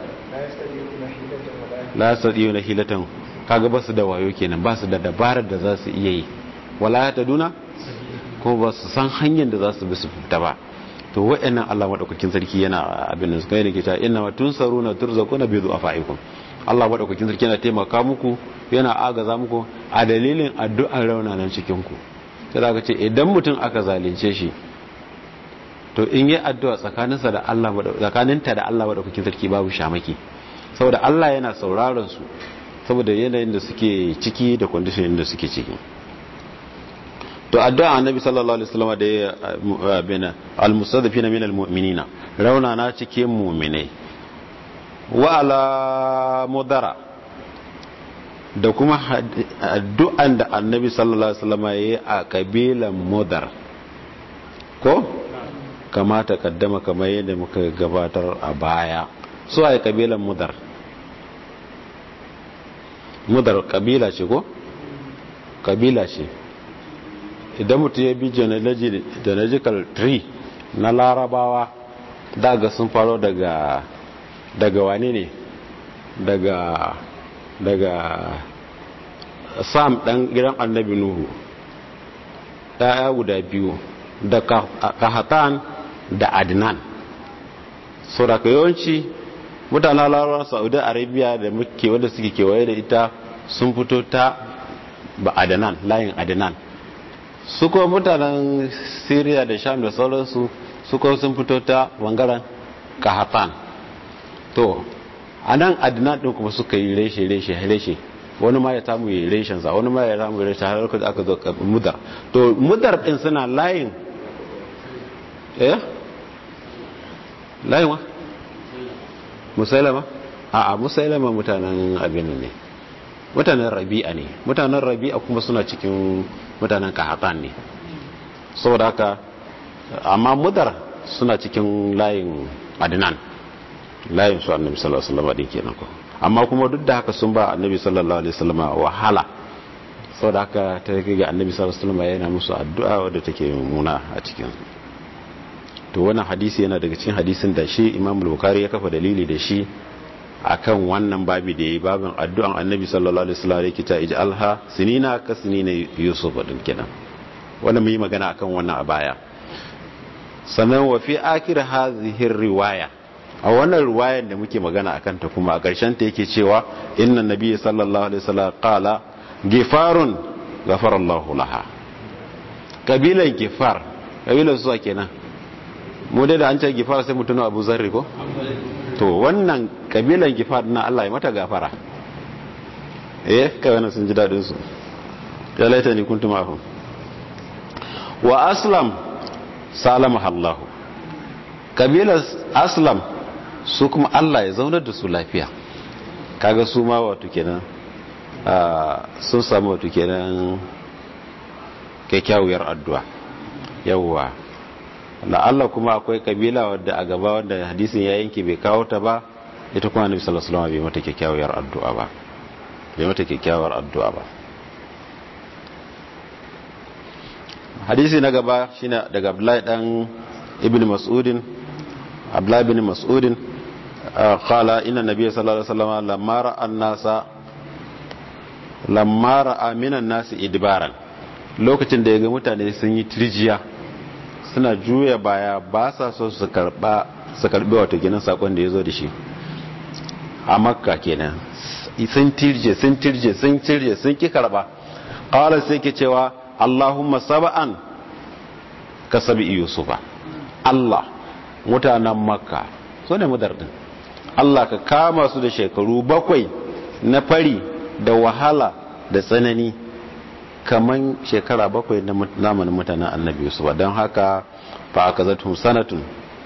la yastadiuna hilatan kaga ba su da wayo kenan ba su da dabarar da za su iya yi wala ta duna ko ba su san hanyar da za su bi su fita ba to wa'annan Allah madaukakin sarki yana abin da suka yi ke ta inna ma tunsaruna turzaquna bi du'afaikum Allah madaukakin sarki yana taimaka muku yana agaza muku a dalilin addu'ar raunanan cikin ku sai zaka ce idan mutum aka zalunce shi to in yi addu'a tsakaninsa da Allah tsakaninta da Allah madaukakin sarki babu shamaki saboda Allah yana sauraron su saboda yanayin da suke ciki da condition da suke ciki to addu'a annabi sallallahu alaihi wasallam da ya bina almustadifina min almu'minina rauna na cikin mu'minai wa ala mudara da kuma addu'an da annabi sallallahu alaihi wasallam ya yi a kabilan mudar ko kamata kaddama kamar yadda muka gabatar a baya su a kabilan mudar mudar kabila ce ko kabila ce idan mutum ya bi genealogical tree na larabawa daga sun faro daga daga wane ne daga daga sam dan gidan annabi nuhu ɗaya guda biyu da kahatan da adnan so da yawanci mutanen larabawa saudi arabia da muke wanda suke kewaye da ita sun fito ta ba adnan layin adnan su kuma mutanen syria da sham da sauransu su kuma sun fito ta bangaren kahatan to a nan adnan ɗin kuma suka yi reshe reshe reshe wani ma ya samu yi reshensa wani ma ya samu reshe har lokacin aka zo mudar to mudar ɗin suna layin eh layin wa musailama a a musailama mutanen abin ne mutanen rabi'a ne mutanen rabi'a kuma suna cikin mutanen kahatan ne saboda haka amma mudar suna cikin layin adnan layin su annabi sallallahu alaihi wasallam din kenan ko amma kuma duk da haka sun ba annabi sallallahu alaihi wasallam wahala saboda haka ta kai ga annabi sallallahu alaihi wasallam yana musu addu'a wadda take muna a cikin to wannan hadisi yana daga cikin hadisin da shi Imam Bukhari ya kafa dalili da shi akan wannan babi da yayi babin addu'an annabi sallallahu alaihi wasallam yake ta ij'alha sinina ka sinina yusuf din kenan wannan mun yi magana akan wannan a baya sannan wa fi akhir hadhihi riwaya a wannan riwayar da muke magana akan ta kuma a ƙarshen ta yake cewa inna nabiyyi sallallahu alaihi wasallam qala gifarun ghafara Allahu laha kabilan gifar kabilan su kenan mu dai da an ce gifar sai mutuna Abu Zarri ko to wannan kabilan gifar na Allah ya mata gafara eh kai wannan sun ji dadin su ya laita ni kuntum ahum wa aslam salama Allah kabilan aslam su kuma Allah ya zaunar da su lafiya kaga su ma wato kenan sun samu wato kenan kyakkyawar addu'a yawwa na Allah kuma akwai kabila wadda a gaba wanda hadisin ya yanke bai kawo ta ba ita kuma annabi sallallahu alaihi wasallam bai mata kyakkyawar addu'a ba bai mata kyakkyawar addu'a ba hadisi na gaba shine daga Abdullahi dan Ibn Mas'udin Abdullahi ibn Mas'udin qala inna nabiyya sallallahu alaihi wasallam lamma ra'a an-nasa lamma ra'a minan nasi idbaran lokacin da ya ga mutane sun yi tirjiya suna juya baya ba sa so su karba su karbi wato ginin sakon da ya zo da shi a makka kenan sun tirje sun tirje sun tirje sun ki karba qala sai ke cewa allahumma sab'an ka sabi yusufa allah mutanen makka so ne mudardin allah ka kama su da shekaru bakwai na fari da wahala da tsanani kaman shekara bakwai na zamanin mutanen annabi yusuf don haka fa aka zartun sanatun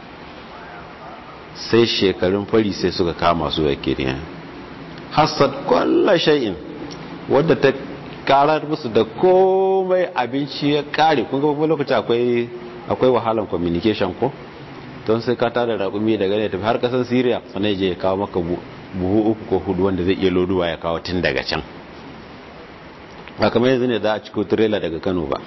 sai shekarun fari sai suka kama su ya kiriya hassad kwallo shay'in wadda ta karar musu da komai abinci ya kare kun gaba lokaci akwai akwai wahalan communication ko don sai ka tada raƙumi daga ne tafi har ƙasar syria sannan je ya kawo maka buhu uku ko hudu wanda zai iya loduwa ya kawo tun daga can ba kamar yanzu ne za a ciko tirela daga kano ba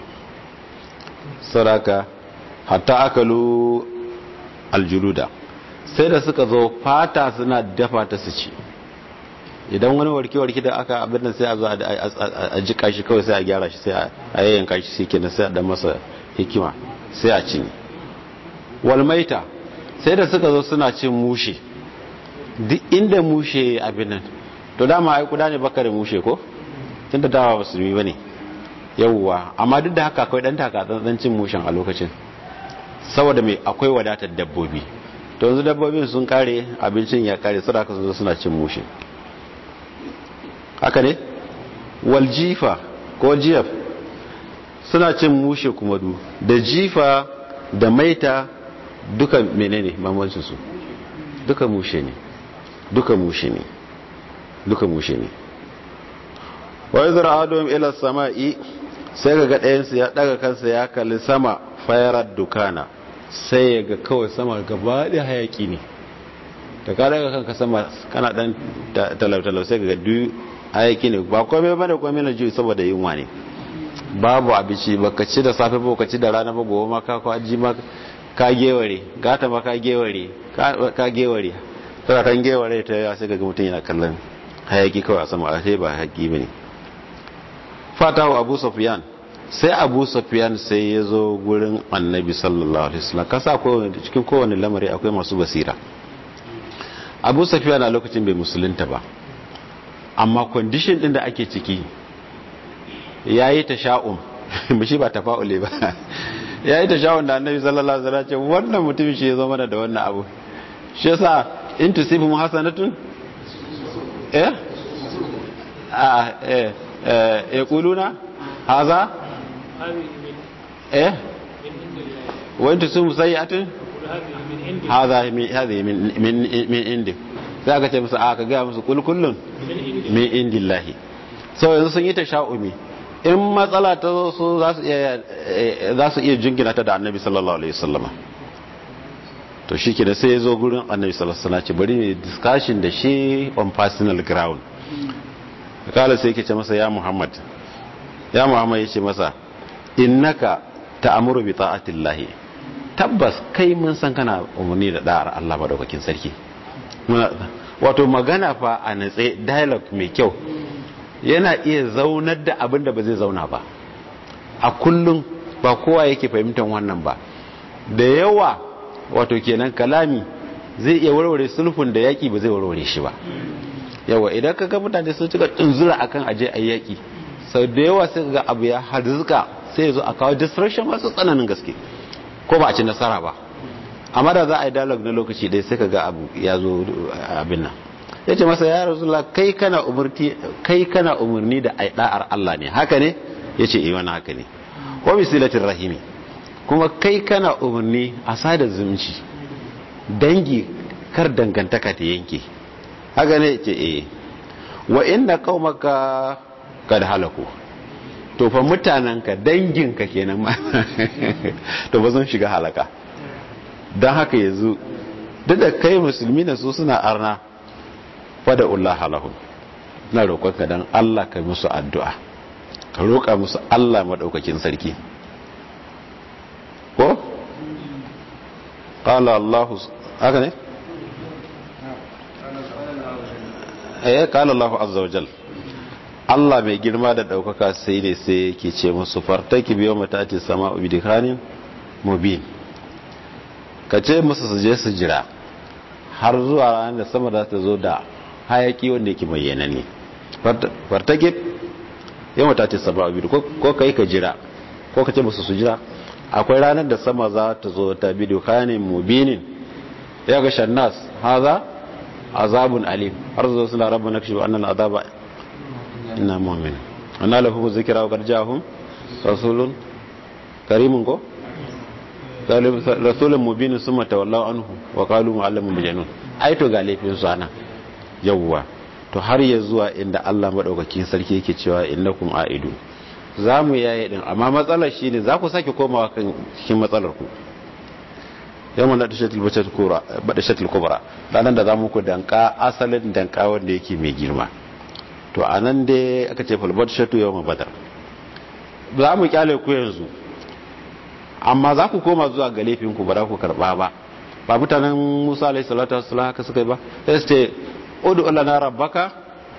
saraka hatta akalu aljuluda sai da suka zo fata suna dafa ta su ci idan wani warke-warke da aka abin da sai a zo a jika shi kawai sai a gyara shi sai a yayyanka shi sai kenan sai a dan masa hikima sai a cinye walmaita sai da suka zo suna cin mushe duk inda mushe abin nan to dama ai kuda ne baka da mushe ko tun da dawa musulmi ba ne yauwa amma duk da haka akwai dan takatsantsan cin mushen a lokacin saboda mai akwai wadatar dabbobi to yanzu dabbobin sun kare abincin ya kare su da aka zo suna cin mushe haka ne wal jifa ko jiyaf suna cin mushe kuma du da jifa da maita duka menene bambancin su duka mushe ne duka mushe ne duka mushe ne wa izra adum ila samai sai ga ɗayansu ya daga kansa ya kalli sama fayarar dukana sai ya ga kawai sama gaba da hayaki ne da ka daga kanka sama kana dan talau-talau sai ga duk hayaki ne ba komai ba da komai na juyi saboda yunwa ne babu abinci ba ka ci da safe ba ka ci da rana ba gobe ma ka kwaji ma ka geware gata ma ka geware ka geware sai kan geware ta ya sai ga mutum yana kallon hayaki kawai a sama a sai ba hayaki bane fatawa abu sufyan sai abu sufyan sai ya zo gurin annabi sallallahu alaihi wasallam kasa cikin kowane lamari akwai masu basira abu sufyan a lokacin bai musulunta ba amma condition din da ake ciki yayi tasha'um shi ba tafa'uli ba ya yi tashahud da annabi sallallahu alaihi wasallam ce wannan mutum shi ya zo mana da wannan abu shi yasa in tusibu hasanatun eh a eh eh yaquluna haza eh wa in tusibu sayi'atun haza min hadhihi min min min indi sai aka ce musu a ka ga musu kul kullun min indillahi so yanzu sun yi tasha'umi in matsala ta zo su za su iya za su iya jingina ta da annabi sallallahu alaihi wasallama to shi ke da sai ya zo gurin annabi sallallahu alaihi wasallam bari ne discussion da shi on personal ground kala sai yake ce masa ya muhammad ya muhammad yace masa innaka ta'muru bi ta'atillahi tabbas kai mun san kana umarni da da'ar Allah madaukakin sarki wato magana fa a natse dialogue mai kyau yana iya zaunar da abin da ba zai zauna ba a kullum ba kowa yake fahimtar wannan ba da yawa wato kenan kalami zai iya warware sulhun da yaki ba zai warware shi ba yawa idan ka ga mutane sun cika tunzura akan aje a yaki sau da yawa sai ga abu ya harzuka sai ya zo a kawo distraction masu tsananin gaske ko ba a ci nasara ba amma da za a yi dialogue na lokaci ɗaya sai ka ga abu ya zo abin nan ya ce masa ya rasulullah kai kana umarni kai kana umarni da ai da'ar Allah ne haka ne ya ce wani haka ne wa bisilatin rahimi kuma kai kana umarni a sada zumunci dangi kar dangantaka ta yanke haka ne ce eh wa inna qaumaka kad halaku to fa mutananka danginka kenan ma to ba zan shiga halaka dan haka yanzu duk da kai musulmi ne su suna arna fada Allah lahum na roƙonka dan Allah ka musu addu'a ka roƙa musu Allah madaukakin sarki ko qala Allah haka ne eh qala Allah azza wa jal Allah mai girma da daukaka sai ne sai yake ce musu fartaki biyo matati sama'u bidikanin mubin ka ce musu su je su jira har zuwa ranar da sama za ta zo da hayaki wanda yake bayyana ne fartake yau ta ce sama abu ko kai ka jira ko ka ce musu su jira akwai ranar da sama za ta zo ta bidiyo kayanin mubinin ya ga shannas haza azabun alim har zo suna rabu na kashe annan azaba ina mu'min anna lahu zikra wa garjahum rasulun karimun ko rasulun mubinin summa tawallaw anhu wa qalu mu'allamun majnun ai to ga laifin su ana yawwa to har ya zuwa inda Allah madaukakin sarki yake cewa innakum aidu za mu yaye din amma matsalar shine za ku sake komawa kan cikin matsalar ku yamma na dashatul bachatul kubra badashatul kubra ranan da zamu ku danka asalin danka wanda yake mai girma to anan dai aka ce fal badashatu yawma badar za mu kyale ku yanzu amma za ku koma zuwa ga laifin ku ba za ku karba ba ba mutanen Musa alaihi salatu wassalam haka suka yi ba sai su ce udu lana rabbaka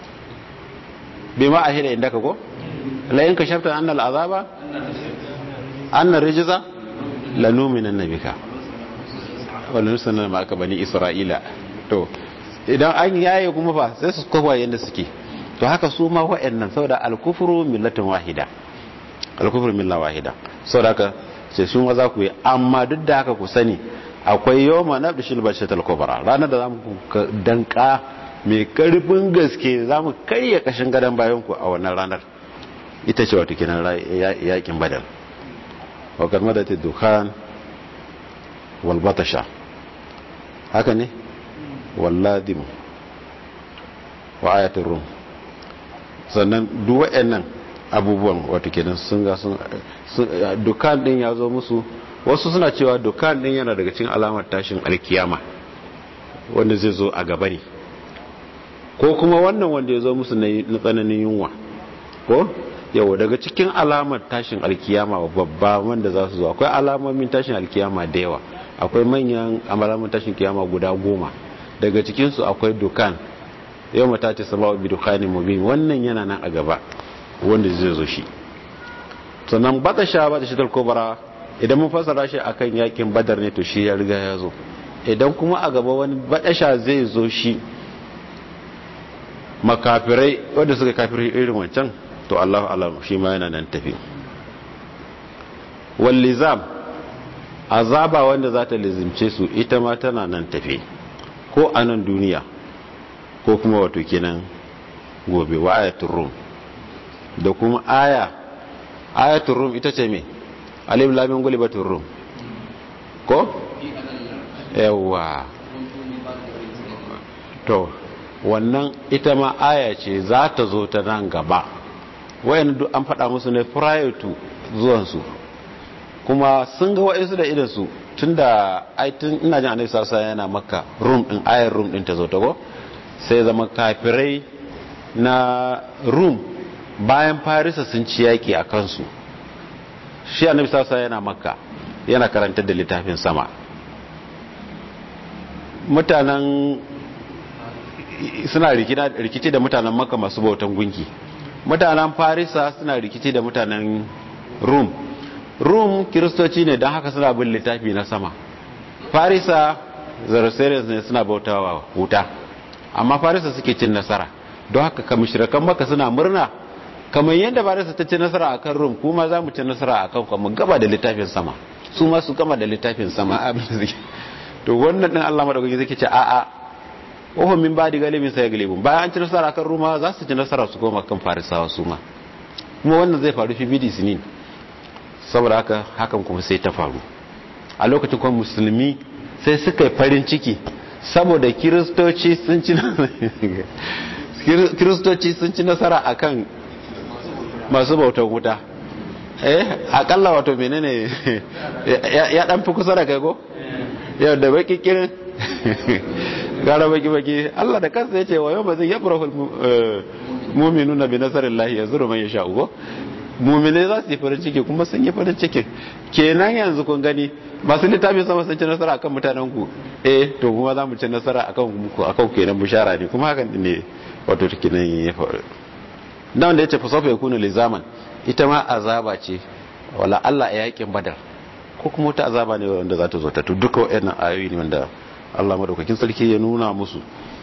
bima ahira indaka ko la in kashafta anna al'azaba anna rijza lanumina nabika wala nusanna ma aka bani isra'ila to idan an yaye kuma fa sai su kofa yanda suke to haka su ma wa'annan saboda al-kufru millatun wahida al-kufru milla wahida saboda haka sai sun za ku yi amma duk da haka ku sani akwai yawma nabdishil bashatal kubra ranar da zamu danka mai karfin gaske za mu karya kashin gadon bayanku a wannan ranar ita ce wato kinan yakin badar wakar madata dukkan walbatasha haka ne walladim wa ayatun rum sannan duwa'yan nan abubuwan wato kenan sun ga sun dukkan din ya zo musu wasu suna cewa dukkan din yana daga cikin alamar tashin alkiyama wanda zai zo a gaba ne ko kuma wannan wanda ya zo musu na tsananin yunwa ko yau daga cikin alamar tashin alkiyama babba wanda za su zo akwai alamomin tashin alkiyama da yawa akwai manyan alamomin tashin kiyama guda goma daga cikinsu akwai dukan yau mata ce sama wa bidukanin mubin wannan yana nan a gaba wanda zai zo shi sannan batasha batasha talkobara idan mun fasara shi akan yakin badar ne to shi ya riga ya zo idan kuma a gaba wani batasha zai zo shi makafirai wanda suka kafirai irin wancan to Allah alam shi ma yana nan tafi wallizam azaba wanda za ta lizimce su ita ma tana nan tafe ko a nan duniya ko kuma wato kenan gobe wa ayatul rum da kuma aya ayatul rum ita ce me alif lam mim gulibatur rum ko yawa to wannan ita ma aya ce za ta zo ta nan gaba wayan duk an faɗa musu ne prior to zuwansu kuma sun ga wa'insu da idansu tun da aitin ina jin annabi sarsa yana maka room din ayar room din ta zo ta go sai zama kafirai na room bayan farisa sun ci yaki a kansu shi annabi sarsa yana maka yana karantar da littafin sama mutanen suna rikici da mutanen maka masu bautan gunki mutanen farisa suna rikici da mutanen rum rum kiristoci ne don haka suna bin littafi na sama farisa zarasarians ne suna bautawa wuta amma farisa suke cin nasara don haka kamishirakan maka suna murna kamar yadda farisa ta ci nasara akan rum kuma za mu ci nasara akan kuma gaba da littafin sama su ma su gama da littafin sama abin da suke to wannan din Allah madaukaki zai ce a'a ohun min badi galibin sai galibin bayan an ci nasara kan ruma za su ci nasara su koma kan farisawa su ma kuma wannan zai faru fi bidi sinin saboda haka hakan kuma sai ta faru a lokacin kuma musulmi sai suka yi farin ciki saboda kiristoci sun ci kiristoci sun ci nasara akan masu bautar wuta eh akalla wato menene ya dan fi kusa da kai ko yau da baki kirin gara baki baki Allah da kansa yace wa yawma zai yafrahu mu'minuna bi nasarillahi yazuru man yasha ugo mu'mine za su yi farin ciki kuma sun yi farin ciki kenan yanzu kun gani masu littafin sama sun ci nasara akan mutanen ku eh to kuma za mu ci nasara akan ku akan kenan bushara ne kuma hakan ne wato kenan ya faru dan da yace fa safa yakunu lizaman ita ma azaba ce wala Allah ya yakin badar ko kuma wata azaba ne wanda za ta zo ta duka waɗannan ayoyi ne wanda Allah madaukakin sarki ya nuna musu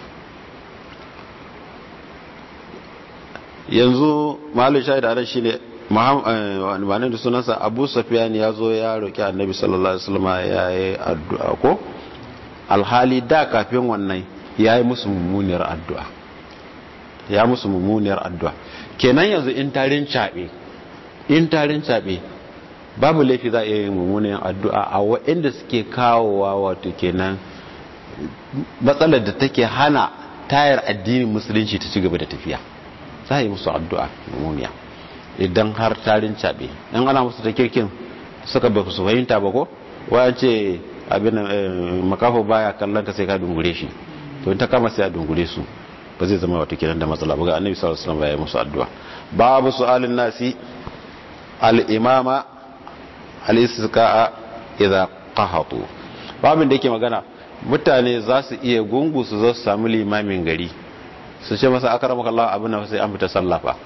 yanzu malu shahid anan shine wani da sunansa abu safiyan ya zo ya roƙi annabi sallallahu alaihi wasallam ya yi addu'a ko alhali da kafin wannan ya yi musu mummuniyar addu'a ya musu mummuniyar addu'a kenan yanzu in tarin caɓe in tarin caɓe babu laifi za a iya yin mummunan addu'a a waɗanda suke kawowa wato kenan matsalar da take hana tayar addinin musulunci ta ci gaba da tafiya za a yi musu addu'a mummuniya idan har tarin caɓe in ana musu ta kirkin suka ba su fahimta ba ko wayan ce abin makafo baya kallon ka sai ka dungure shi to in ta kama sai a dungure su ba zai zama wato kenan da matsala ba ga annabi sallallahu alaihi wasallam ya yi musu addu'a babu su'alin nasi al-imama al-istisqa'a idza qahatu babin da yake magana mutane za su iya gungu su zo su samu limamin gari su ce masa akramaka Allah abin da sai an fita sallafa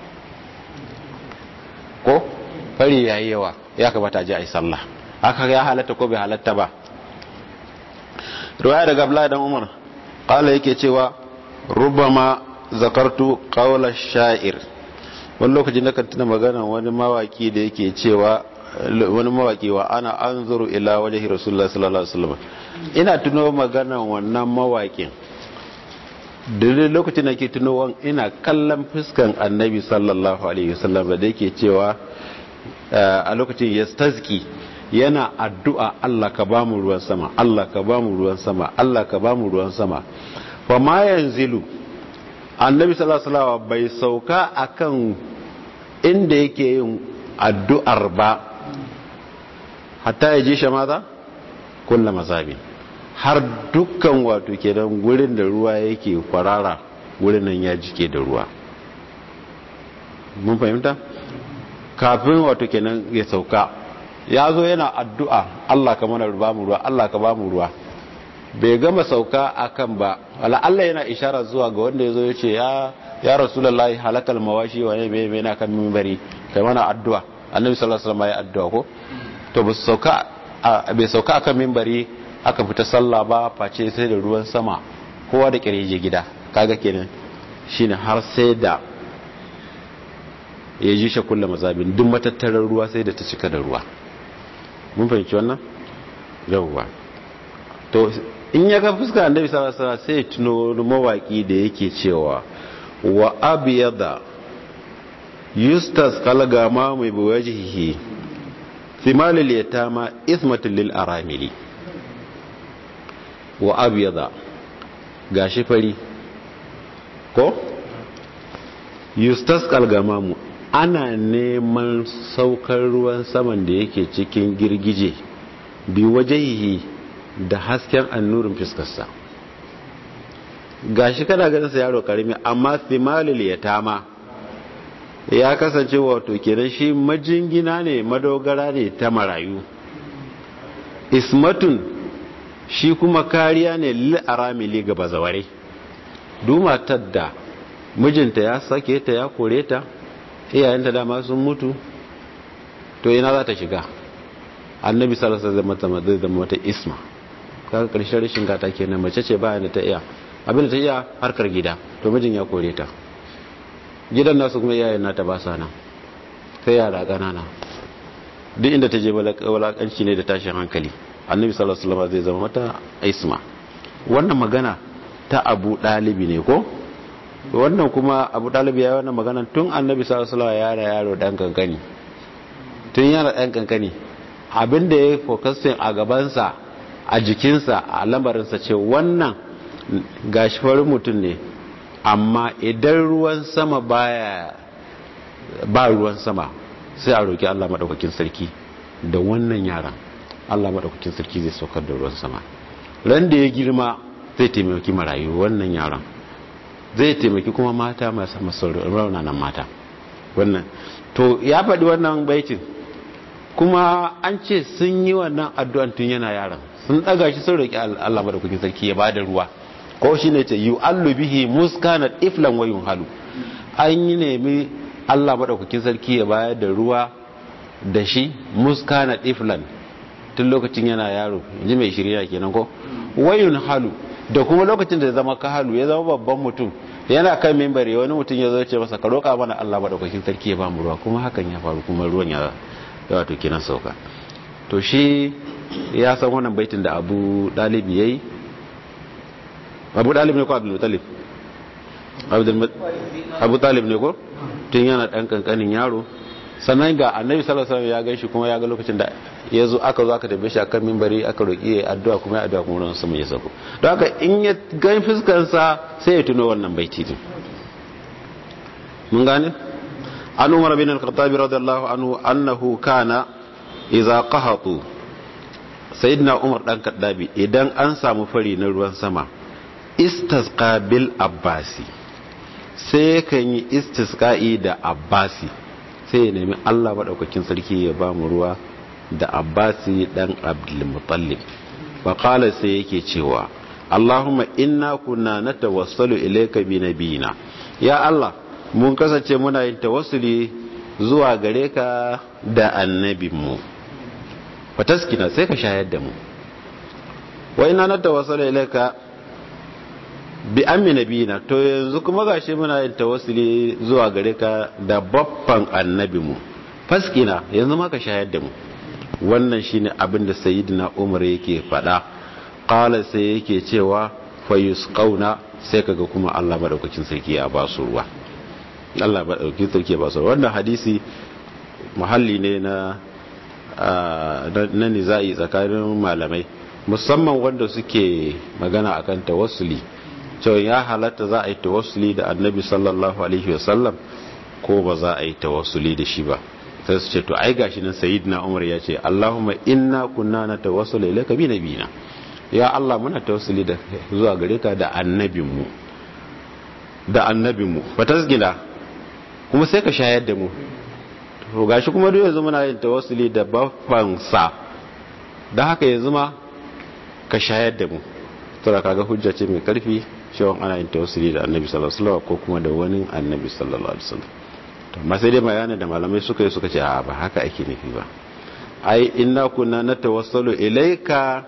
ko fari yayi yawa ya kamata a je a yi sallah aka ya halatta ko bai halatta ba riwaya daga Abdullahi dan Umar qala yake cewa rubama zakartu qawla sha'ir wani lokacin da kan tuna magana wani mawaki da yake cewa wani mawaki wa ana anzuru ila wajhi rasulullah sallallahu alaihi wasallam ina tuno magana wannan mawakin da lokacin da ke tuno ina kallon fuskan annabi sallallahu alaihi wasallam da yake cewa a lokacin yastazki yana addu'a Allah ka bamu ruwan sama Allah ka bamu ruwan sama Allah ka bamu ruwan sama fa ma yanzilu annabi sallallahu alaihi wasallam bai sauka akan inda yake yin addu'ar ba hatta ya ji shi maza kulla mazabi har dukkan wato kenan gurin da ruwa yake kwarara gurin nan ya jike da ruwa mun fahimta kafin wato kenan ya sauka ya zo yana addu'a Allah ka mana ba mu ruwa Allah ka ba mu ruwa bai gama sauka akan ba wala Allah yana ishara zuwa ga wanda ya zo ya ce ya rasulullahi halakal mawashi wa ne mai na kan mimbari kai mana addu'a annabi sallallahu alaihi wasallam ya addu'a ko to ba sauka bai sauka akan mimbari aka fita sallah ba face sai da ruwan sama kowa da kirje gida kaga kenan shine har sai da ya ji shi kullu mazabin duk matattarar ruwa sai da ta cika da ruwa mun fahimci wannan yawwa to in ya ga fuskar annabi sallallahu alaihi wasallam sai ya tuno wani mawaki da yake cewa wa abyada yustas kalgama mai biwajihi thimalil yatama ismatul lil aramili wa abyada gashi fari ko yustas kalgamamu ana neman saukar ruwan saman da yake cikin girgije bi wajihi da hasken annurin fiskarsa gashi kana ganin sa yaro karimi amma thimalil yatama ya kasance wato kenan shi majingina ne madogara ne ta marayu ismatun shi kuma kariya ne lil aramili ga bazaware dumatar da mijinta ya sake ta ya kore ta iyayenta dama sun mutu to ina za ta shiga annabi sallallahu alaihi wasallam zai zama wata isma kaga karshen rashin gata kenan mace ce bayan da ta iya abin da ta iya harkar gida to mijin ya kore ta gidan nasu kuma iyayen nata ba sa nan sai yara ƙanana duk inda ta je walakanci ne da tashin hankali annabi sallallahu alaihi wasallam zai zama mata isma wannan magana ta abu dalibi ne ko wannan kuma abu dalibi ya wannan magana tun annabi sallallahu alaihi wasallam yara yaro dan kankani tun yana dan kankani abin da ya fokasin a gabansa a jikinsa a lamarinsa ce wannan gashi farin mutum ne amma idan ruwan sama baya ba ruwan sama sai a roki Allah madaukakin sarki da wannan yaran Allah madaukakin sarki zai saukar da ruwan sama ran da ya girma zai taimaki marayu wannan yaran zai taimaki kuma mata masu masu raunanan mata wannan to ya faɗi wannan baitin kuma an ce sun yi wannan addu'an tun yana yaran sun ɗaga shi sun roki Allah madaukakin sarki ya bada ruwa ko shi ne ce yi allu bihi muskanat iflan wayun halu an yi nemi allah maɗaukakin sarki ya bayar da ruwa da shi muskanat iflan tun lokacin yana yaro ji mai shirya kenan ko wayun halu da kuma lokacin da ya zama kahalu ya zama babban mutum yana kan mimbari wani mutum ya zo ce masa ka roƙa mana allah maɗaukakin sarki ya ba mu ruwa kuma hakan ya faru kuma ruwan ya wato kenan sauka to shi ya san wannan baitin da abu ɗalibi ya yi abu dalib ne ko abdul talib abu talib ne ko tun yana dan kankanin yaro sannan ga annabi sallallahu alaihi wasallam ya ganshi kuma ya ga lokacin da ya zo aka zo aka tabe shi akan minbari aka roki ya addu'a kuma ya addu'a kuma ran sama ya sako don haka in ya ga fuskar sa sai ya tuno wannan baiti din mun gane an umar bin al-khattab radiyallahu anhu annahu kana idza qahatu sayyidina umar dan kaddabi idan an samu fari na ruwan sama istasqa bil abbasi sai kan yi istisqa'i da abbasi sai ya nemi Allah madaukakin sarki ya ba mu ruwa da abbasi dan abdul muttalib fa qala sai yake cewa Allahumma inna kunna natawassalu ilayka bi nabiyina ya Allah mun kasance muna yin tawassuli zuwa gare ka da annabinmu fataskina sai ka shayar da mu wa inna natawassalu ilayka bi ammi nabiyina to yanzu kuma gashi muna yin tawassuli zuwa gare ka da babban annabi mu faskina yanzu ma ka shayar da mu wannan shine abin da sayyidina Umar yake faɗa qala sai yake cewa fayusqauna sai kaga kuma Allah madaukakin sarki ya ba su ruwa Allah madaukakin sarki ya ba su ruwa wannan hadisi muhalli ne na na nizai tsakanin malamai musamman wanda suke magana akan tawassuli cewa ya halatta za a yi tawassuli da annabi sallallahu alaihi wasallam ko ba za a yi tawassuli da shi ba sai su ce to ai gashi nan sayyidina umar ya ce allahumma inna kunna natawassalu ilayka bi nabiyina ya allah muna tawassuli da zuwa gare ka da annabinmu da annabinmu ba tasgina kuma sai ka shayar da mu to gashi kuma duk yanzu muna yin tawassuli da babban sa da haka yanzu ma ka shayar da mu tura kaga hujja ce mai karfi cewa ana yin tawassuli da annabi sallallahu alaihi wasallam ko kuma da wani annabi sallallahu alaihi wasallam to amma sai dai bayani da malamai suka yi suka ce a ba haka ake nufi ba ai inna kunna natawassalu ilayka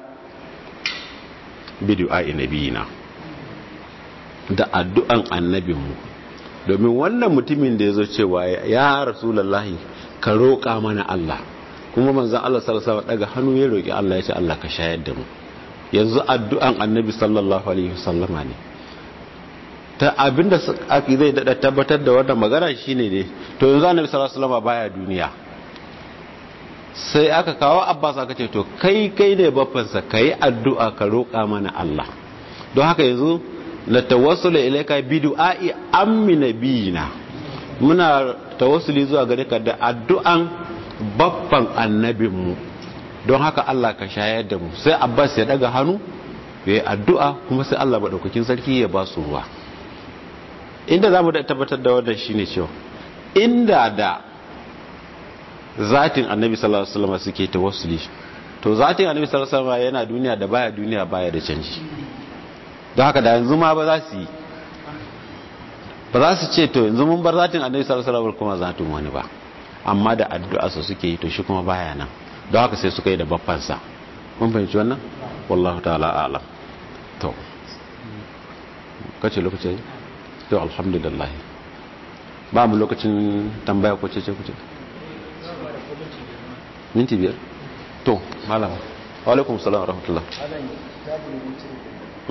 bi du'a'i nabiyina da addu'an annabinmu domin wannan mutumin da yazo cewa ya rasulullahi ka roƙa mana Allah kuma manzon Allah sallallahu alaihi wasallam daga hannu ya roki Allah ya ce Allah ka shayar da mu yanzu addu'an annabi sallallahu alaihi wasallama ne ta abinda aka zai dada tabbatar da wannan magana shine ne to yanzu annabi sallallahu alaihi wasallama baya duniya sai aka kawo Abbas aka ce to kai kai ne baffansa kai addu'a ka roƙa mana Allah don haka yanzu la tawassulu ilayka bi du'a'i ammi nabiyina muna tawassuli zuwa gare ka da addu'an baffan annabinmu don haka Allah ka shayar da mu sai Abbas ya daga hannu ya yi addu'a kuma sai Allah maɗaukakin sarki ya ba su ruwa inda za mu tabbatar da wannan shine cewa inda da zatin annabi sallallahu alaihi wasallam suke tawassuli to zatin annabi sallallahu alaihi wasallam yana duniya da baya duniya baya da canji don haka da yanzu ma ba za su yi ba za su ce to yanzu mun bar zatin annabi sallallahu alaihi wasallam kuma zatin wani ba amma da addu'a su suke yi to shi kuma baya nan don haka sai suka yi da baffansa mun fahimci wannan wallahu ta'ala a'lam to kace lokaci to alhamdulillah ba mu lokacin tambaya ko ce ce kuce minti biyar to malama wa alaikum salam wa rahmatullah